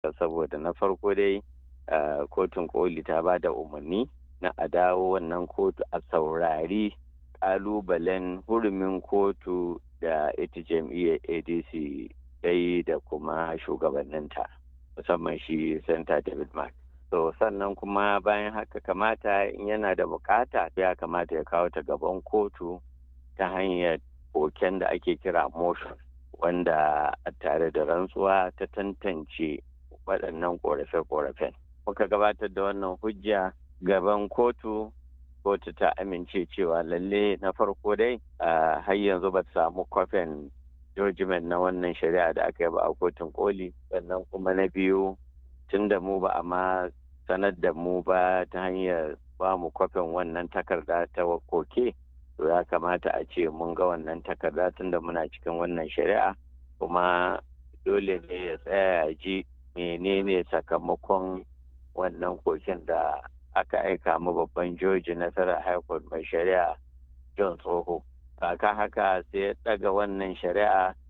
saboda na farko dai kotun koli ta ba da umarni na a dawo wannan kotu a saurari kalubalen hurumin kotu da ita jam'iyyar adc dai da kuma shugabanninta musamman shi santa david mark so sannan kuma bayan haka kamata in yana da bukata ya kamata ya kawo ta gaban kotu ta hanyar koken da ake kira motion wanda tare da rantsuwa ta tantance waɗannan ƙorafe-ƙorafen muka gabatar da wannan hujja gaban kotu kotu ta amince cewa lalle na farko dai har yanzu ba samu kwafin judgment na wannan shari'a da aka yi ba a kotun koli sannan kuma na biyu tun da mu ba a ma sanar da mu ba ta hanyar ba mu kwafin wannan takarda ta koke to ya kamata a ce mun ga wannan takarda tun da muna cikin wannan shari'a kuma dole ne ya tsaya ya ji menene sakamakon wannan koken da aka aika mu babban joji nasarar high court mai shari'a john tsoho kaka haka sai ya daga wannan shari'a